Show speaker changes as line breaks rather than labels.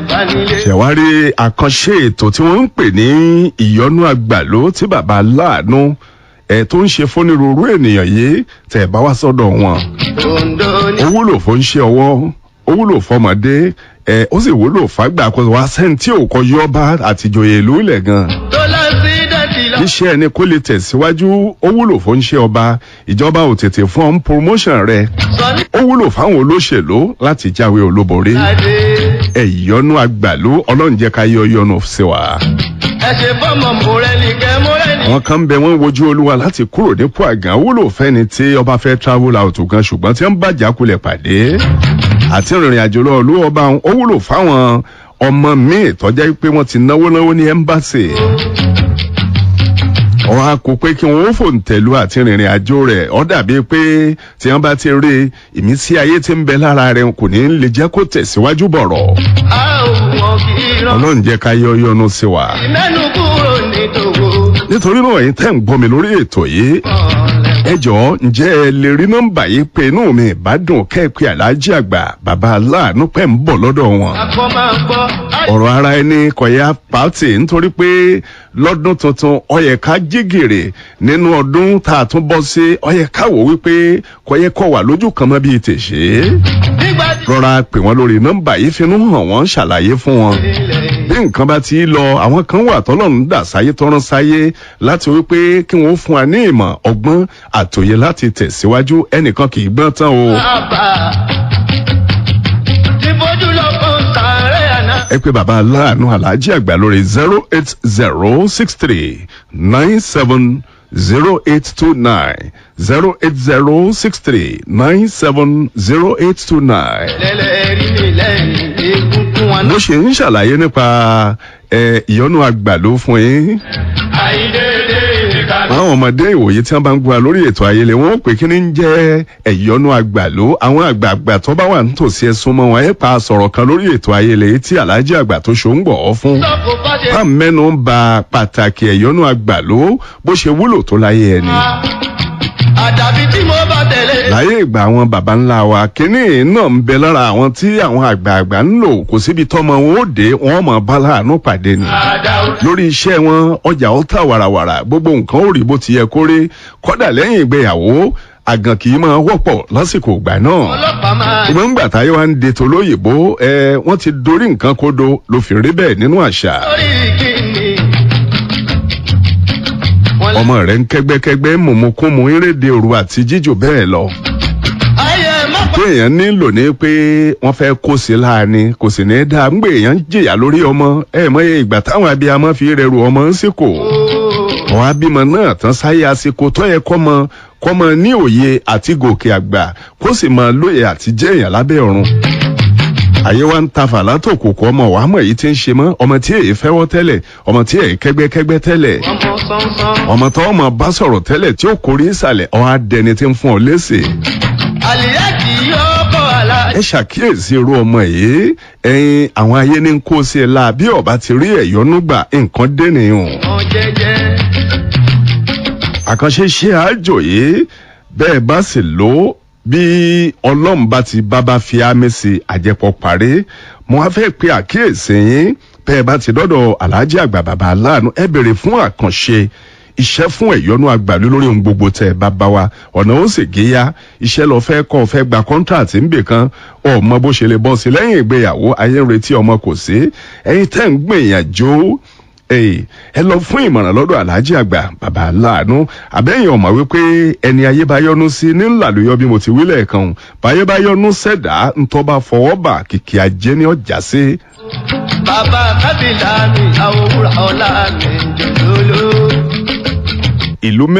ìbánilé.
ṣẹ̀wárí àkànṣe ètò tí wọ́n ń pè ní ìyọnú àgbàló tí bàbá aláàánú ẹ̀ tó ń ṣe fónírúurú ènìyàn yìí tẹ̀ bá wá sọ́dọ̀ wọn.
Ondo ní
ó wúlò fún ṣe ọwọ́ ó wúlò fọmọdé ẹ ó sì wúlò fàgbà kó wá sẹ́ni tí ò kọ yọba àtijọ́yè ìlú ilẹ̀ gan.
tó lọ sí dẹ́tì lọ.
iṣẹ́ ẹni kó lè tẹ̀síwájú ó wúlò fún ṣe ọba ìjọba ò tètè fún ọ́n promotion rẹ̀
sọ ní
ó wúlò fáwọn olóṣèlú láti jáwé olúborí
adé.
ẹ ìyọnu àgbàlú ọlọ́run jẹ́ ká yọ yọnu sí wa.
ẹ ṣe fọmọ mọrẹni kẹ mọrẹni.
àwọn kan ń bẹ wọn wojú olúwa láti kúrò nípò àgàn wúlò fẹni tí ọba fẹ́ travel out gan ṣùgbọ́n tí wọ́n bá jákulẹ̀ pàdé àti ìrìn àjò lọ olú ọba ó wúlò fáwọn ọmọ míì tọ́já pé wọ́n ti náwó náwó ní ẹ́mbáṣì wọn a kò pé kí wọn ó fòǹtẹ̀lú àti rìnrìn àjò rẹ̀ ọ́ dàbí pé tí wọ́n bá ti rí ìmísí ayé tí ń bẹ lára rẹ̀ kò ní lè jẹ́ kó tẹ̀síwájú bọ̀rọ̀
a ò wọn kì í rán.
ọlọ́run jẹ́ ká yọ yọnu sí wa
mẹ́nu kúrò ní tòwó.
nítorí náà ẹ̀yin tẹ́ ń gbọ́ mi lórí ètò yìí ẹ jọ̀ọ́ ǹjẹ́ ẹ lè rí nọ́mbà yìí pé inú mi ìbádùn kẹ́ẹ̀pẹ́ aláàjì àgbà bàbá aláàánú pẹ́ ń bọ̀ lọ́dọ̀ wọn.
akọ máa gbọ́.
ọ̀rọ̀ ara ẹni kọ̀yà pàtì nítorí pé lọ́dún tuntun ọyẹ ká jígèrè nínú ọdún tá a tún bọ́ sí ọyẹ ká wò wípé kọ̀yẹ kọ̀ wà lójú kan mọ́ bíi tèṣe.
nígbà tí
rọra pè wọ́n lórí nọ́mbà yìí finú hàn wọ́n ṣàlàyé fún wọn
ilẹ̀
bí nǹkan bá ti lọ àwọn kan wà tọ́lọ́run dà sáyé tọ́rán sáyé láti wípé kí wọ́n fún wa ní ìmọ̀ ọgbọ́n àtòyè láti tẹ̀síwájú ẹnìkan kì í gbọ́n tán o.
bàbá. tí fojú lọ fún sàárẹ̀ àná.
ẹ pé bàbá aláàánú aláàjì àgbà lórí zero eight zero six three nine seven zero eight two nine zero eight zero six three nine seven zero eight two nine.
lẹ́lẹ́rìí mi lẹ́yìn egungun wọn
mo
náà.
ṣe ń ṣàlàyé nípa ẹ, ìyọnu àgbàló fún yín.
àìdédé ìkànnì.
àwọn ọmọdé ìwòye tí wọn bá ń gbọ́ lórí ètò ayẹlẹ wọn ó pè kí ni ń jẹ ẹyọnu àgbàló àwọn àgbààgbà tó bá wà nítòsí ẹsùn mọ wọn ẹ pa sọ̀rọ̀ kan lórí ètò ayẹlẹ tí aláàjì àgbà tó ṣó ń gbọ ọ fún.
sọ́kò bá ṣe.
bá mẹ́nu ń ba pàtàkì ẹ̀yọ́nú àgbàló bó ṣe wúlò tó láyé ẹni.
àdàbí tí mo bá tẹ̀lé.
láyé ìgbà àwọn baba ńlá wa kínní náà ń bẹ lára àwọn tí àwọn àgbààgbà ń lò kò síbi tọ́mọ wọn ó dé wọn mọ̀ bá láàánú pàdé ni.
àdàwọ̀.
lórí iṣẹ́ wọn ọjà ó tà wàràwàrà gbogbo nǹkan ó rí bó ti yẹ kó rí kọ́dà lẹ́yìn ìgbéyàwó àgàn kì í máa wọ́pọ̀ lásìkò ìgbà náà.
ọlọ́pàá máa.
ìgbà ńgbà táyé wa ń de tolóyìnbó ẹ wọ́n ti dorí nǹkan kodo ló fi rí bẹ́ẹ̀ nínú àṣà.
lórí kìíní. wọ́n lé.
ọmọ rẹ̀ ń kẹ́gbẹ́kẹ́gbẹ́ mọ̀mọ́kúnmọ́ eréde òru àti jíjò bẹ́ẹ̀ lọ.
ayé má pa.
pé èèyàn nílò ní pé wọ́n fẹ́ kó sí láàánú kò sì ní dáa ń gbé èèyàn jìyà lórí ọmọ ẹ mọye ìgbà táwọn abiyamọ fi rẹrù ọmọ ń sìkò. àwọn abímọ náà tán sáyé àsìkò tó yẹ kọ́mọ kọ́mọ ní òye àti gòkè àgbà kó sì mọ lóye àti jẹ́ èèyàn lábẹ́ ọ̀run. àyè wa ń ta fàlà tó kòkó ọmọ wàá mọ̀ èyí tí ń ṣe mọ́ ọmọ tí èyí fẹ́wọ́ tẹ́lẹ̀ ọmọ tí èyí kẹ́gbẹ́kẹ́gbẹ́ tẹ́lẹ̀
ọmọ sánsán.
ọmọ tó ọmọ bá sọ̀rọ̀ tẹ́lẹ̀ tí ó kórè ìsàlẹ̀ ọ̀ á dẹni tí ń fún ọ léṣe.
àlìyá kì í yọ ọkọ̀ àlá.
ẹ ṣàkíyèsí irú ọmọ yìí ẹyin àwọn ayé ní kó sí ẹ la bí ọba ti rí ẹyọnú gbà nǹkan dẹnìyàn.
ọ̀ jẹ́jẹ́.
àkànṣe ṣe àjò yìí bẹ́ẹ̀ bá sì lò ó bí ọlọ́run bá ti bábá fi ámì sí àjẹpọ̀ parí mo á fẹ́ pe àkíyèsí yín bẹ́ẹ̀ bá ti dọ́dọ̀ aláàjì àgbà bàbá aláàánú ẹ bèrè fún àkànṣe iṣẹ́ fún ẹ̀yọ́nú àgbàlú lórí ohun gbogbo tẹ̀ ẹ bá bá wa ọ̀nà ó sì géyà iṣẹ́ lọ fẹ́ kọ́ fẹ́ gba kọ́ńtàtì ńbè kan ọmọ bó ṣe lè bọ́ sí lẹ́yìn ìgbéyàwó ayé ń retí ọmọ kò sí ẹ̀yin tẹ́ ń gbìyànjú Èyí, ẹ lọ fún ìmọ̀ràn lọ́dọ̀ aláàjì àgbà bàbá aláàánú àbẹ́yìn ọ̀mọ̀ wípé ẹni ayé bá yọnu sí ní ńlàlóyọ bí mo ti wí lẹ́ẹ̀kan o. báyé bá yọnu sẹ̀dá ńtọ́ bá fọwọ́ bà kìkì ajé ní ọjà sí.
bàbá kábìlà mi àwòrán ọ̀la mi jòlóló.
ìlú